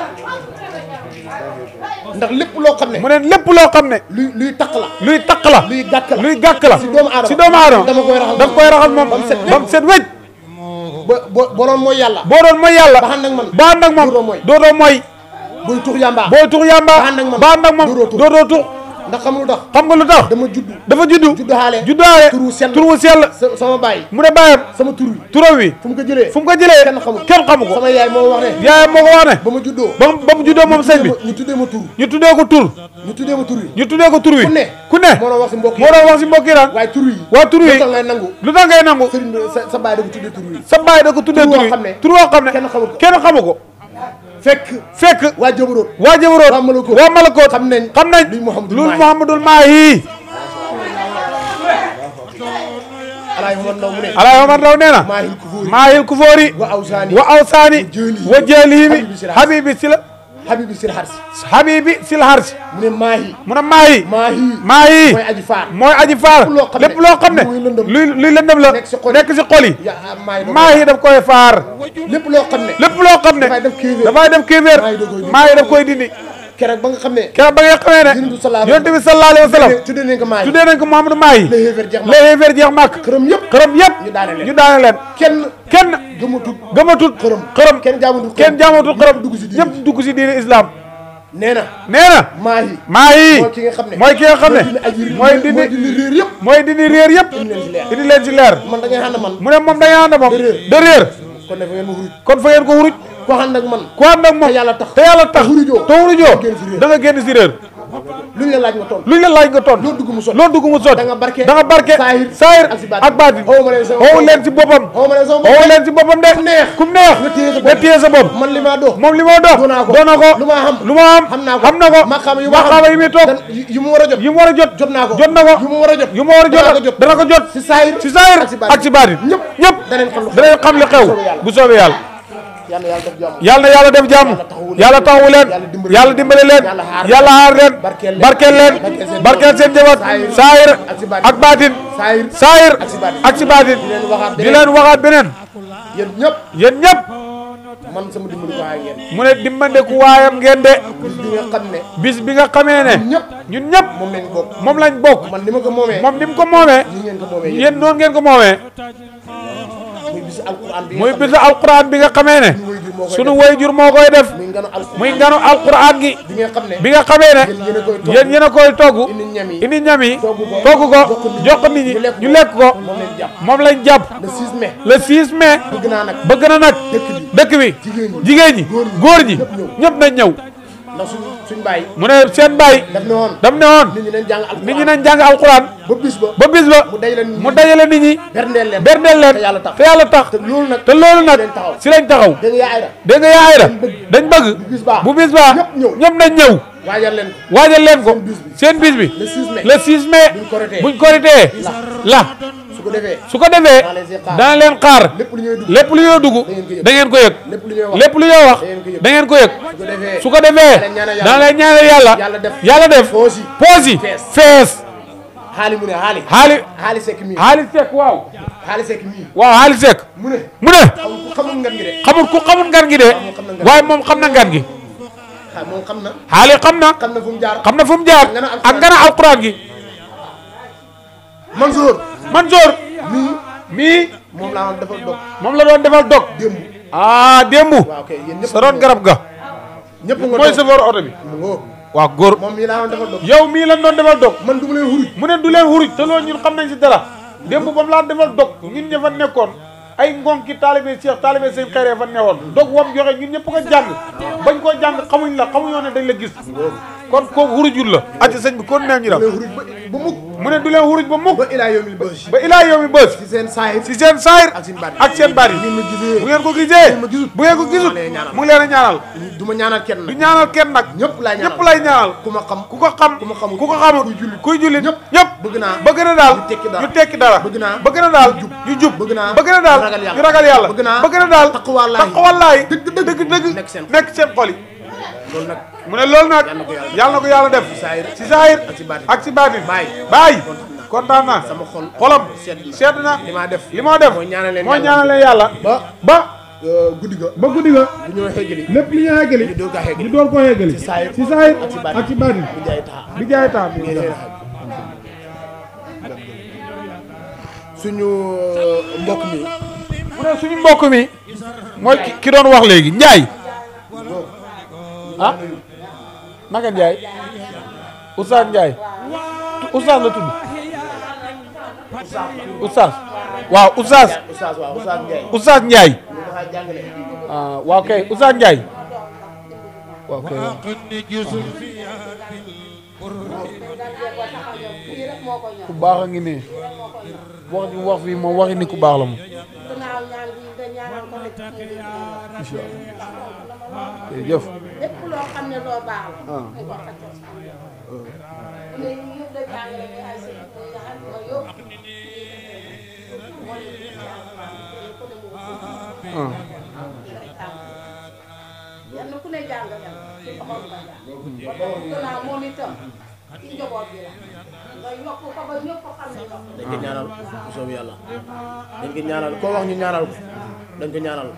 S5: ndax lépp loo xam ne
S4: mu ne lépp loo xam ne
S5: luy luy taq la
S4: luy takk la
S5: luy gàkk la
S4: luy gàkk la
S5: si doomu aadama
S4: si doomu aadama
S5: dama koy raxas
S4: daf koy raxas moom
S5: ba mu set
S4: ba mu set wécc
S5: ba bo boroom mooy yàlla
S4: boo doon mooy yàlla
S5: ba ànd ak man
S4: ba ànd ak moom
S5: dootoo mooy.
S4: dootoo mooy
S5: buy tux yàmbaa
S4: booy tux yàmba
S5: ba ànd ak man
S4: ba ànd ak moom
S5: dootoo tux.
S4: dootoo tux
S5: ndax xam lu tax
S4: xam nga lu tax
S5: dama juddu
S4: dafa juddu
S5: juddu xaale
S4: juddaale
S5: turu sell
S4: tur wu sell
S5: sa- sama baay
S4: mu ne bàyyam
S5: sama tur wi
S4: turam wi
S5: fu mu ko jëlee
S4: fu mu ko jëlee
S5: kenn xamu
S4: kenn xamu ko
S5: sama yaay moo wax ne
S4: yaayam moo ko wax ne
S5: ba ma juddoo
S4: ba mu ba mu juddoo moom sëñ bi
S5: ñu tuddee ma tur
S4: ñu tuddee ko tur
S5: ñu tuddee ma tur wi
S4: ñu tuddee ko tur wi
S5: ku ne
S4: ku ne
S5: moo doon wax si mbokk yi
S4: moo doon wax si mbokk yi daan
S5: waaye tur wi
S4: waa tur wi
S5: lu tax ngay nangu
S4: lu tax ngay nangu
S5: sëriñ bi sa sa baay da ko tuddee tur wi
S4: sa baay da ko tuddee
S5: Tur
S4: tur
S5: woo
S4: wi
S5: xam ne
S4: tur woo xam ne
S5: kenn xamu ko.
S4: kenn xamu ko
S5: fekk
S4: fekk
S5: waa jëbaroot
S4: waa jëbaroot
S5: waa Malakoot
S4: waa Malakoot
S5: xam nañ
S4: xam nañ
S5: luy Muhammadul
S4: lu
S5: Maahi.
S4: Muhammadul Maahi
S5: alaay Omar Ndaw mu ne
S4: Alaay Omar Ndaw nee na
S5: maahil kufóori
S4: maahil kufoori
S5: wa awsaani
S4: wa awsaani
S5: jëlihi.
S4: wa jëlihi
S5: Habibi sila-
S4: habibi sila
S5: habibi sir harsi
S4: habibi sil harsi
S5: mu ne maahi
S4: mu ne maahi
S5: maahi
S4: maahi
S5: mooy aji faar
S4: mooy aji faar
S5: Lépp loo xam ne
S4: lépp loo xam ne
S5: muy lëndëm.
S4: luy luy lëndëm la
S5: Nekk si xol yi.
S4: nekk si xol yi
S5: ya maahi da
S4: maahi daf koy faar
S5: lépp loo xam ne
S4: lépp loo xam ne
S5: dafay def kéeféer.
S4: dafay def kéeféer
S5: Maahi da koy dindi.
S4: maahi daf koy dindi
S5: keroog ba nga xam ne
S4: keroog ba nga xamee ne
S5: Yonent bi sallallahu alayhi
S4: yonent bi sallallahu alayhi wa sallam
S5: tuddee nañ ko maahi
S4: tuddee nañ ko Muhammadu Maahi
S5: la xéeféer jeex ma
S4: les xéeféer jeex màkk
S5: xërëm yëpp
S4: xërëm yëpp
S5: ñu daane leen
S4: ñu daane leen
S5: kenn
S4: kenn
S5: gëmatut
S4: gëmatut
S5: xërëm
S4: xërëm
S5: kenn jaamutul
S4: kenn jaamatul xërëm
S5: dugg si diine
S4: ñëpp dugg si diine islam
S5: nee na
S4: nee na
S5: maahi
S4: maahi
S5: mooy ki nga xam ne
S4: mooy ki nga xam ne mooy
S5: mooy
S4: dindi
S5: dindi réer yëpp
S4: mooy dindi réer yëpp
S5: indi leen si leer
S4: indi leen si leer
S5: man da ngay xam ne man
S4: mu ne moom dañuy ànd moom
S5: De réer.
S4: de réer
S5: kon ne fa ngeen ma xuruj
S4: kon fa ngeen ko wuruj
S5: ko ànd ak man
S4: ku ànd ak moom
S5: te yàlla tax
S4: te yàlla tax
S5: te wurujoo.
S4: te wurujoo
S5: génn si réer.
S4: da nga génn si réer
S5: luñ la laaj nga tontu
S4: luñ la laaj nga tontu
S5: loo dugg mu sotti
S4: loo dugg mu sotti
S5: da nga barke
S4: da nga barke
S5: saahir
S4: saahir
S5: ak si baatin.
S4: ak baatin
S5: xawma leen sama
S4: xaw leen si boppam
S5: xaw ma ne sama
S4: xaw leen si boppam de
S5: neex.
S4: kum neex
S5: nga téye sa bopp.
S4: nga téye sa bopp
S5: man li ma dox
S4: moom li ma dox
S5: doon naa ko.
S4: doon na ko
S5: lu ma xam.
S4: lu ma xam
S5: xam naa ko
S4: xam na ko
S5: maqaama yu ma xam.
S4: maqaama yi muy toog
S5: dan- yu yu mu war a jot
S4: yi mu war a jot
S5: jot naa ko
S4: jot na ko
S5: yu mu war a jot
S4: yu mu war a
S5: danaa ko
S4: jot
S5: jot.
S4: dana ko jot
S5: si saahir
S4: si saahir
S5: ak si baatin.
S4: ak si baatin
S5: ñëpp
S4: ñëpp
S5: danañ xam lu xew.
S4: danañ xam li xew
S5: soobee yàlla.
S4: bu soobee yàlla
S5: yàlla yàlla def jàmm
S4: yàlla na yàlla def jàmm yàlla taxawu leen yàlla dimbale leen yàlla aar leen barkeel leen barkeel seen njaboot saayir ak baatin
S5: saahir
S4: saayir
S5: ak si baatin.
S4: ak si baatin
S5: di leen waxaat
S4: di leen waxaat beneen
S5: yéen ñëpp
S4: yéen ñëpp
S5: man sama dimbali ko waaye ngeen
S4: mu ne dimbandeku waayam ngeen de
S5: bis bi nga xam ne
S4: bis bi nga xamee ne
S5: ñëpp
S4: ñun ñëpp
S5: moom lañ bokk
S4: moom lañ bokk
S5: man ni ma ko moomee
S4: moom ni mu ko moomee
S5: ni ngeen ko moomee yéen
S4: yéen noonu ngeen ko moomee
S5: muy bis alquran bi
S4: muy
S5: nga xam
S4: bisu alquran bi nga xamee ne
S5: ne
S4: sunu wayjur moo koy def
S5: muy nganu alquran
S4: muy nganu alquran gi
S5: bi nga xam ne
S4: bi nga xamee ne
S5: yéen yéen a koy togg
S4: yéen yéen a koy togg
S5: indi ñam yi
S4: indi ñam yi
S5: togg ko
S4: togg ko
S5: jox
S4: jox
S5: ko nit
S4: ko nit ñi
S5: ñu lekk
S4: ñu lekk ko
S5: moom lañ jàpp
S4: moom lañ jàpp
S5: le 6 mai
S4: le 6 mai
S5: bëgg naa nag
S4: bëgg na nag dëkk bi jigéen ñi góor ñi ñëpp nañ ñëw
S5: ndax suñ suñ bàyyi
S4: mu ne seen baay
S5: daf ne woon
S4: dam ne woon
S5: nit ñi nañ jàng alquran
S4: nit ñi nañ jàng alquran
S5: ba bis ba
S4: ba bis ba
S5: mu dajale nit ñi
S4: mu dajale nit ñi
S5: berndeel leen
S4: berndeel leen
S5: te yàlla tax
S4: te yàlla tax
S5: te loolu nag
S4: te loolu nag
S5: leen taxaw.
S4: si lañ taxaw
S5: da nga yaay ra
S4: dégg nga yaay ra dañ bëgg
S5: bis baa
S4: bu bis baa
S5: ñëpp ñëw.
S4: ñëpp nañ ñëw
S5: waajal leen ko
S4: waajal leen ko
S5: Seen bis
S4: seen bis
S5: bi.
S4: bi
S5: le 6 mai
S4: le 6 mai
S5: buñ koritee.
S4: buñ koritee la
S5: su ko defee
S4: su ko defee
S5: Dana leen si xaar.
S4: dana leen xaar
S5: lépp lu ñuy dugg
S4: lépp lu ñoo dugg da ngeen ko yëg
S5: lépp lu ñuy wax
S4: lépp lu ñoo wax
S5: da ngeen ko
S4: da ngeen ko
S5: yëg.
S4: yëg
S5: su ko defee
S4: su ko defee
S5: leen ñaanal yàlla.
S4: dana leen ñaanal yàlla
S5: Yàlla def.
S4: yàlla def
S5: Poos yi.
S4: poos yi
S5: Fees.
S4: fees
S5: xaali mu ne xaali
S4: xaali
S5: xaali sekk mii
S4: xaali sekk waaw
S5: xaali sekk mii
S4: waaw xaali sekk
S5: mu ne
S4: mu ne
S5: xam ku xamul ngan gi de
S4: xamul ku xamul ngan gi de waaye moom xam na ngan gi
S5: xa moom xam na
S4: xaali xam na
S5: xam na fu mu jaar
S4: xam na fu mu jaar
S5: Ngana alquran.
S4: ak ngana alquran gi
S5: Mansour
S4: Mansour
S5: mii
S4: mii
S5: moom laa woon dafa dog
S4: moom la doon defal dog
S5: démb
S4: ah démb
S5: waaw kay yéen ñëpp
S4: sa doon garab ga
S5: ñëpp nga
S4: mooy
S5: toog.
S4: chauffeur oto bi
S5: mu ngoo
S4: waaw góor
S5: moom mii laa woon dafa dog
S4: yow mii lan doon defal dog
S5: man du ma leen xuruj
S4: mu ne du leen wuruj te loolu ñun xam nañ si dara démb ba mu laa defal dog ñun ña fa nekkoon ay ngonki taalibe Cheikh taalibe seen xeeree fa newoon dog wam joxe ñun ñëpp ko jàng bañ koo jàng xamuñ la xamuñoo ne dañ la gis kon kooku wurujul la ati sëñ bi kon nee ñu
S5: du
S4: dam
S5: leen xuruj ba ba mukk
S4: mu ne du leen wuruj ba mukk
S5: ba ilaa yomil bës
S4: ba ilaa yow mi bës
S5: ci seen saahir
S4: si seen saayir
S5: ak seen baat
S4: ak seen baat yi
S5: ngeen ma gisee
S4: bu ngeen ko gisee
S5: ma gisut.
S4: bu ngeen ko gisut
S5: maa lay ñaanal.
S4: mu ngi leen a ñaanal
S5: du ma ñaanal kenn
S4: du
S5: nag
S4: ñaanal kenn nag
S5: ñëpp laay ñaanal
S4: ñëpp lay ñaanal
S5: ku ma xam
S4: ku ko xam
S5: ku ma xamul
S4: ku ko xamul
S5: kuy jullit.
S4: kuy jullit
S5: ñëpp
S4: ñëpp
S5: bëgg naa
S4: bëgg na daal
S5: ñu tekki dara.
S4: ñu tekki dara
S5: bëgg naa
S4: bëgg na daal
S5: ñu jub.
S4: ñu jub
S5: bëgg naa
S4: bëgg na daal
S5: ñu ragal yàlla.
S4: ñu ragal yàlla
S5: bëgg naa
S4: bëgg na daal
S5: taqwallaahi.
S4: taqwallaahi
S5: dëgg dëgg
S4: dëgg dëgg
S5: nekk seen
S4: nekk seen xol yi
S5: loolu nag
S4: mu ne loolu nag
S5: Yàlla na ko yàlla def.
S4: yàlla na ko yàlla def
S5: saayir.
S4: si saayir
S5: ak si baatin.
S4: ak si baatin
S5: Baay.
S4: baay kontaan naa
S5: sama xol
S4: xolam
S5: sedd na.
S4: sedd na
S5: li maa def
S4: li moo def
S5: mooy ñaanal leen
S4: mooy
S5: yàlla.
S4: ñaanal leen yàlla
S5: ba
S4: ba
S5: euh, guddi ga
S4: ba guddi ga
S5: bu ñëw xeggali
S4: lépp li ñu yeggali
S5: ñu doog a xeggali
S4: ñu door koo yeggali
S5: ci saayir
S4: si saayir
S5: ak si baatin.
S4: ak si baatin
S5: bu jaay taxa
S4: bi jaay taam
S5: ngeen seen xaj suñu euh, mbokk mi
S4: mu ne suñu mbokk mi mooy ki ki doon wax léegi Njaay ah naka Njaay Oustaz Njaay Oustaz la tudd Oustaz waaw Oustaz
S5: Oustaz waaw Oustaz Ndiaye
S4: Oustaz Njaay
S5: ñu dafa jàngale
S4: ah waaw kay Oustaz Njaay waaw kay ku baax a ngi nii wax ji wax fii moom waxi ni ku baax la moom
S6: gannaaw ñaan gi nga ñaanal ko rek
S4: incha allah jërëjëf
S6: lépp loo xam ne loo baax la. dañ ko xajal sa am. ne ñu yëpp da jàngale ne ay sëñ bi nga xam ne yëpp moo leen di jàngal ku ne mu
S4: ah
S6: yenn ku ne jàngal ci loxoom nga jàng. ba gannaaw moom itam ci njaboot bi la nga yokk ko ba ñëpp xam ne yokk
S5: dañ ko ñaanal bu soobee yàlla dañ ko ñaanal koo wax ñu ñaanal ko dañ ko ñaanal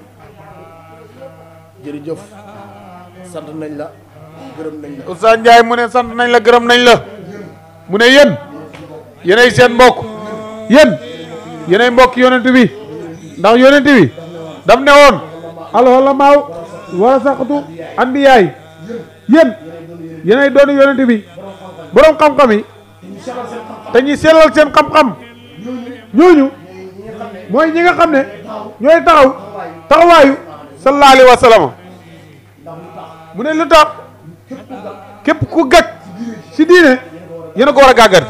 S5: jërëjëf sant nañ la gërëm nañ la
S4: Oustaz Ndiaye mu ne sant nañ la gërëm nañ la mu ne yéen yéenay seen mbokk yéen yéenay mbokk yonent bi ndax yonent bi daf ne woon alxulamaaw warasaqatu anbiyaay yéen yéenay doon yonent bi borom xam-xam yi te ñuy sellal seen xam-xam ñooñu mooy ñi nga xam ne ñooy taxaw taxawaayu sallallahu alayhi wa sallam mu ne lu tax képp ku gàcc si diine yéen a ko war a gàggar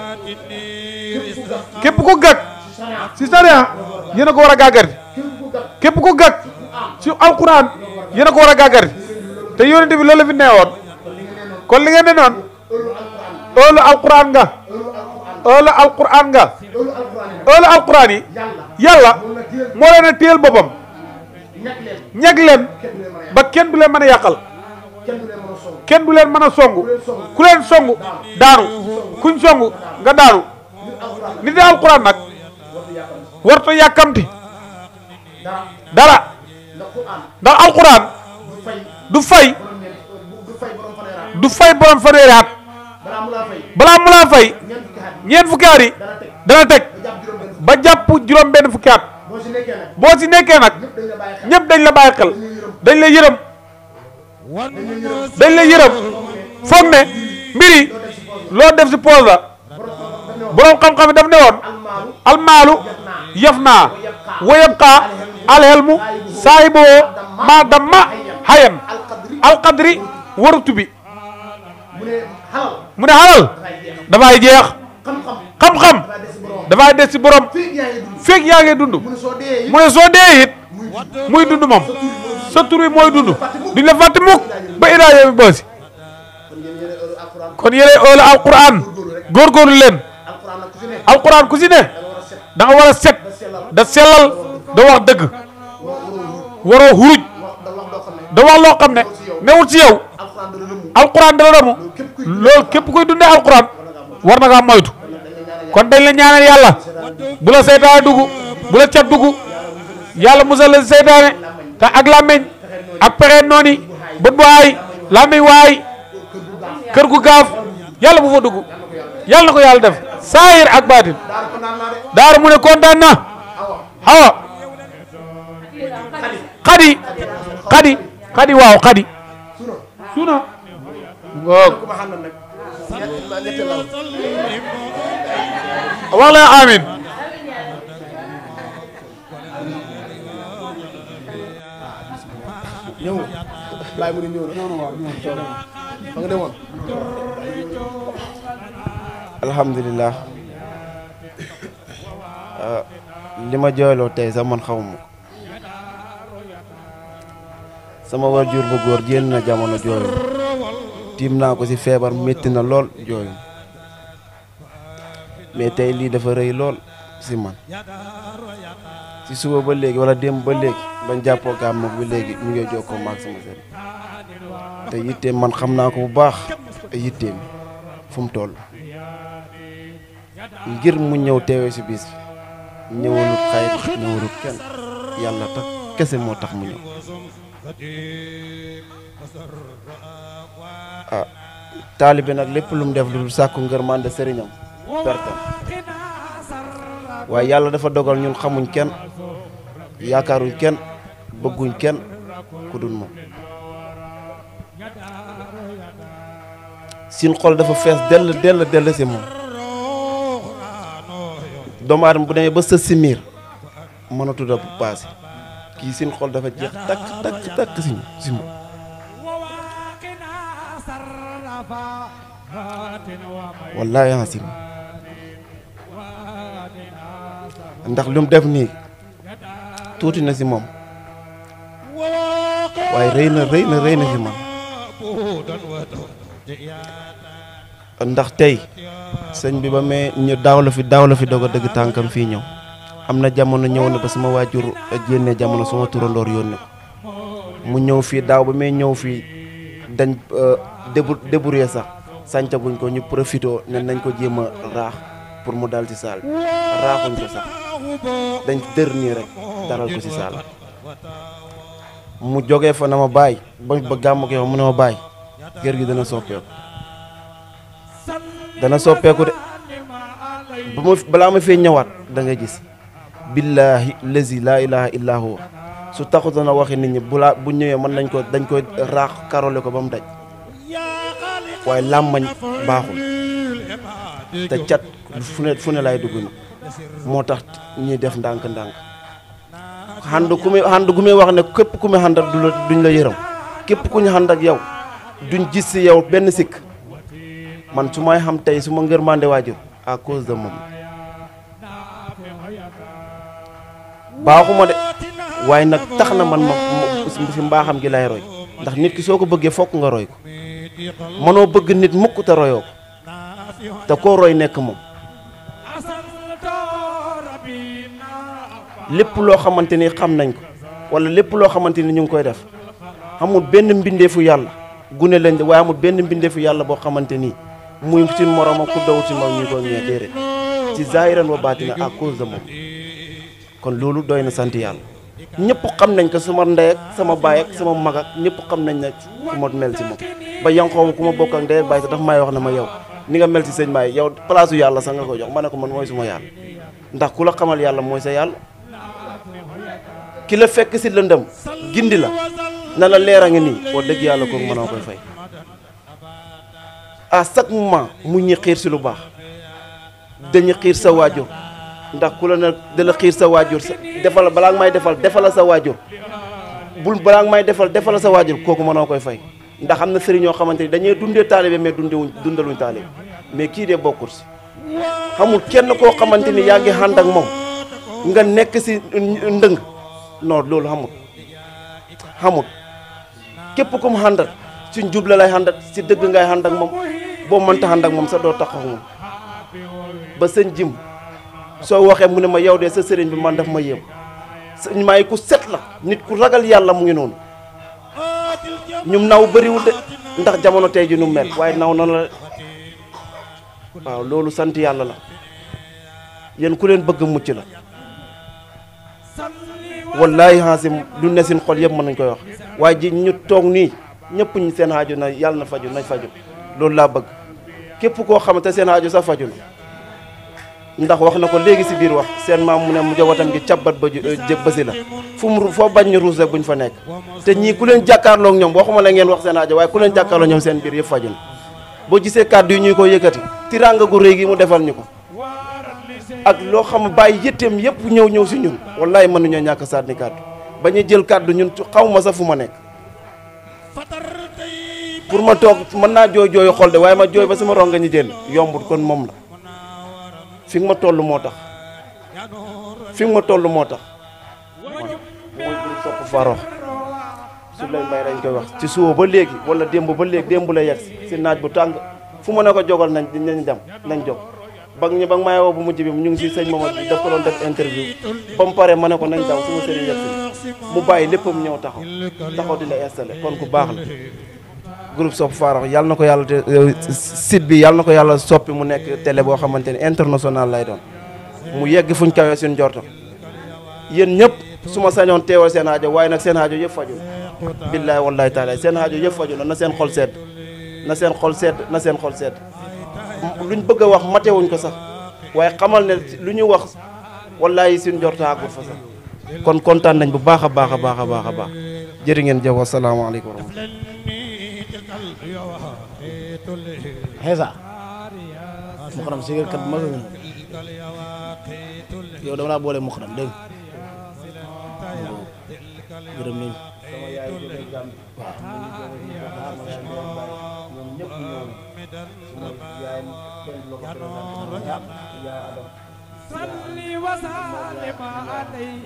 S4: képp ku gàgg si sariya yéen a ko war a gàggar képp ku gàgg si alquran yéen a ko war a gàggar te yonent bi loolu la fi neewoon kon li ngeen ne noon ëllu alquran nga ëllu alquran nga ëllu alquran yi yàlla moo leen a téyel boppam ñeg leen ba kenn du leen mën a yàqal kenn du leen mën a songu ku leen songu daanu kuñ songu nga daanu nit di alquran nag warta yàkkamti dara ndax alquran du fay du fay borom fanweeri at balaa mu laa fay ñeent fukki at yi dana teg ba jàpp juróom benn fukki at boo si nekkee nag ñëpp dañ la bàyyi xel dañ la yërëm dañ la yërëm foog ne mbir yi loo def si poos la borom xam-xam yi daf ne woon almaalu yaf naa wa yabqa alhelmu saahiboo maa damma hayan alqadri warutu bi mu ne xalal dafay jeex xam-xam dafay des si borom feeg yaa ngi dund mu ne soo dee it muy dund moom sa tur wi mooy dund duñ la fàtte mukk ba iraa yow mi boosi kon yéene ëolu alquran góorgóorlu leen alquran ku si ne da nga war a set da sellal da wax dëgg waroo huruj da wax loo xam ne newul ci yow alquran dala damu loolu képp koy dundee alquran war na ngaa moytu kon dañ la ñaanal yàlla bu la seytaane dugg bu la cat dugg yàlla musal la seytaane te ak làmmeñ ak pexe nooni bët bu aay làmmeñ waay kër gu gaaf yàlla bu fa dugg yàlla na ko yàlla def saayir ak baatin daaru mu ne kontaan na awa xadi xadi xadi waaw xadi suna ngoog wax leen amin
S5: ñëw laay mu ne ñëw na fa nga demoon
S3: alhamdulilah li ma jooyloo tey sax man xawma ko sama waajur bu góor génn na jamono jooyu tiim naa ko ci feebar métti na lool jooyu mais tey lii dafa rëy lool ci man ci suba ba léegi wala démb ba léegi bañ jàppoo gàmm ba léegi mu ngi jokkoo maag sama sëriñ te yitteem man xam naa ko bu baax yitteem fu mu toll ngir mu ñëw teewee ci bis bi ñëwalut xayit ñëwalut kenn yàlla tax kese moo tax mu ñëw ah taalibe nag lépp lu mu def lu dul sàkku ngërmande sëriñam pertam waaye yàlla dafa dogal ñun xamuñ kenn yaakaaruñ kenn bëgguñ kenn ku dul moom sin xol dafa fees dell dell dell si moom doomu aadama bu demee ba sës si miir mënatu da paase kii sin xol dafa jeex takk takk takk si si moom wallaahi asim ndax lu mu def nii tuuti na si moom waaye rëy na rëy na rëy na si man ndax tey sëñ bi ba mee ñu daaw la fi daaw la fi doog a dëgg tànkam fii ñëw am na jamono ñëw na ba sama waajur génne jamono sama turandoor yónne ko mu ñëw fii daaw ba mee ñëw fii dañ débu débrouiller sax sàncaguñ ko ñu profité ne nañ ko jéem a raax pour mu dal ci saal bi raaxuñ ko sax dañ dër nii rek dalal ko ci saal mu jógee fa na ma bàyyi ba ba gàmm ko yow mu ne ma bàyyi kër gi dana soppeeku dana soppeeku de ba ma balaa ma fee ñëwaat da nga gis billaahi lazi laa ilaha illa huwa su taxutoon a waxi nit ñi bu laa bu ñëwee mën nañ ko dañ koy raax karole ko ba mu daj waaye làmmañ baaxul te cat fu ne fu ne lay dugg ni moo tax ñuy def ndànk-ndànk xand ku muy xand gu muy wax ne képp ku muy xand ak du la duñ la yërëm képp ku ñu xand ak yow duñ gis si yow benn sikk man su may xam tey su ma ngërmande waajur à cause de moom baaxuma de waaye nag tax na man ma ma fi mbaaxam gi lay roy ndax nit ki soo ko bëggee fokk nga roy ko mënoo bëgg nit mukk te royoo ko te koo roy nekk moom lépp loo xamante ni xam nañ ko wala lépp loo xamante ni ñu ngi koy def amul benn mbindeefu yàlla gune lañ waaye amul benn mbindeefu yàlla boo xamante ni muy ci moromam ku daw ci moom ñu ko ñee déedéet ci zahiran wa baatina à cause de moom kon loolu doy na sant yàlla ñëpp xam nañ ko sama ndey ak sama baay ak sama mag ak ñëpp xam nañ ne ku ma mel ci moom ba yanqoo ku ma bokk ak ndey ak baay sax daf may wax ne ma yow ni nga mel ci sëñ maay yow place u yàlla sax nga ko jox ma ne ko man mooy suma yàlla ndax ku la xamal yàlla mooy sa yàlla ki la fekk si lëndëm gindi la na la leer a ngi nii wax dëgg yàlla kooku mënoo koy fay à chaque moment mu ñi xiir si lu baax dañu xiir sa waajur ndax ku la ne da la xiir sa waajur sa defal balaa nga may defal defala sa waajur bul balaa nga may defal defala sa waajur kooku mënoo koy fay ndax am na sëriñ ñoo xamante ni dañuy dundee taalibe mais dundewuñ dundaluñ taalibe mais kii de bokkul si xamul kenn koo xamante ni yaa ngi ànd ak moom nga nekk si ndëng non loolu xamul xamul képp ku mu àndat si njub la lay àndat si dëgg ngay ànd ak moom boo mënta ànd ak moom sa doo taxaw moom ba sëñ jim soo waxee mu ne ma yow de sa sëriñ bi man daf ma yéem sëñ maay ku set la nit ku ragal yàlla mu ngi noonu ñum naw bëriwul de ndax jamono tey ji nu mel waaye naw na la waaw loolu sant yàlla la yéen ku leen bëgg mucc la wallaahi xaasim lu ne seen xol yëpp mën nañ koy wax waaye ji ñu toog nii ñëpp ñu seen aajo na yàlla na faju nañ faju loolu laa bëgg képp koo xamante seen aajo sax faju na ndax wax na ko léegi si biir wax seen maam mu ne mu jawatam gi cabbat ba jë bësi la fu mu foo bañ ñu ruus rek buñ fa nekk te ñii ku leen jàkkaarloo ak ñoom waxuma la ngeen wax seen aajo waaye ku leen jàkkaarloo ñoom seen biir yëpp faju na boo gisee kàddu yi ñuy ko yëkkati tiranga gu réy gi mu defal ñu ko ak loo xam bàyyi yëtteem yëpp ñëw ñëw si ñun wallahi mënuñoo ñàkk sànni kàddu ba ñu jël kàddu ñun xaw ma sax fu ma nekk pour ma toog mën naa jooy jooyu xol de waaye ma jooy ba sama ronga ñu jël yombut kon moom la fi nga ma toll moo tax fi nga ma toll moo tax mooy groupe sopp Farokh su lay mbay dañ koy wax ci suba ba léegi wala démb ba léegi démb la yegg si naaj bu tàng fu ma ne ko jogal nañ nañ dem nañ jog ba ñu ba may woo bu mujj bi ñu ngi si sëñ Mamadou bi daf ko doon def interview ba mu pare ma ne ko nañ daw suma sëriñ yegg si mu bàyyi léppam ñëw taxaw taxaw di la installé kon ku baax la groupe Sopp Farokh yàlla na ko yàlla te site bi yàlla na ko yàlla soppi mu nekk télé boo xamante ne international lay doon mu yegg fuñ kawee suñ jorto yéen ñëpp su ma sañoon teewal seen aajo waaye nag seen aajo yëpp faju billaay wallaay taala seen aajo yëpp faju na na seen xol sedd na seen xol sedd na seen xol sedd luñ bëgg a wax matewuñ ko sax waaye xamal ne lu ñu wax wallaay suñ jorto àggul fa sax kon kontaan nañ bu baax a baax a baax a baax a baax jërë ngeen jëf wasalaamaaleykum wa rahmatulah
S5: xeesa muxaram sigar kat mag nga yow dama laa boole muxaram dégg nga gërëm nañ
S2: صلي وسلم عليه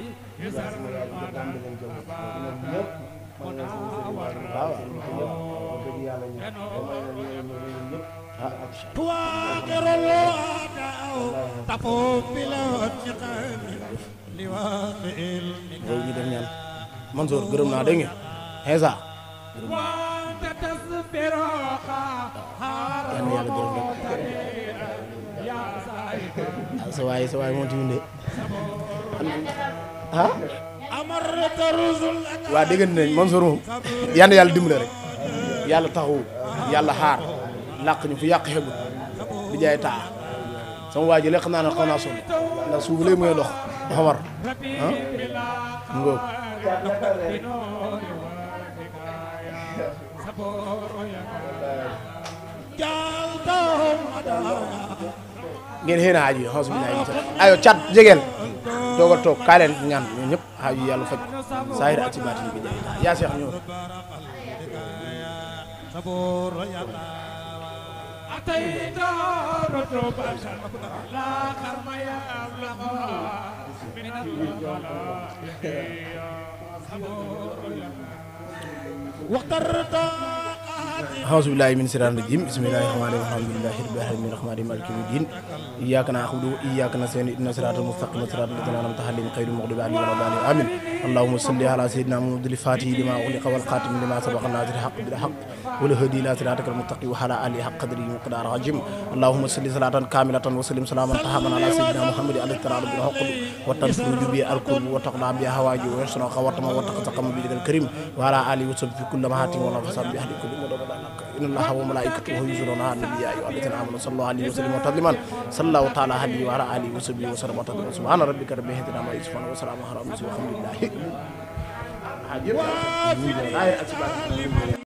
S2: تواتر الوضع تفوق بالانتقام لواقع
S5: loolu ñu def ñaan Mansour gërëm naa dégg nga xeesa
S2: وانت تصبر
S5: yal na yàlla gërëm rek ah sa waay sa waay moom tamit de ah
S2: أمرت رسل
S5: waa dégg nañ Mansour moom yal na yàlla dimbale rek yàlla taxawu yàlla xaar làq ñu fu yàq xegut di jaay taa sama waa ji lekk naa ne xaw naa sonn ndax suuf léegi muy dox dafa war ah ngóob
S2: جعلتهم
S5: ngeen xëy na aaju yi xasu billahi min ayo cat jegeel toog a toog kaa leen ñaan ñun ñëpp aaju yàlla faj saahir ak ci baati bi jaay taa yaa seex ñëw
S2: صبور أعطيت رتبة لا كرم يبلغ من الظلام واخترت
S5: أعوذ بالله من الشيطان الرجيم بسم الله الرحمن الرحيم الحمد لله رب العالمين الرحمن الرحيم مالك يوم الدين إياك نعبد وإياك نستعين اهدنا الصراط المستقيم صراط الذين أنعمت عليهم غير المغضوب عليهم ولا الضالين آمين اللهم صل على سيدنا محمد الفاتح لما أغلق والخاتم لما سبق الناصر الحق بالحق والهدي إلى صراطك المستقيم وعلى آله حق قدره ومقدار عظيم اللهم صل صلاة كاملة وسلم سلاما تاما على سيدنا محمد عليه الصلاة بالحق وتنفذ به الكرب وتقضى بها حوائج ويسر خواتم وتقتقم به الكريم وعلى آله وصحبه في كل مهات ولا فساد بأهل كل مدى إن الله وملائكته يصلون على النبي يا أيها الذين آمنوا صلوا عليه وسلموا تسليما صلى الله تعالى عليه وعلى آله وصحبه وسلم تسليما سبحان ربك رب العزة عما يصفون وسلام على المرسلين والحمد لله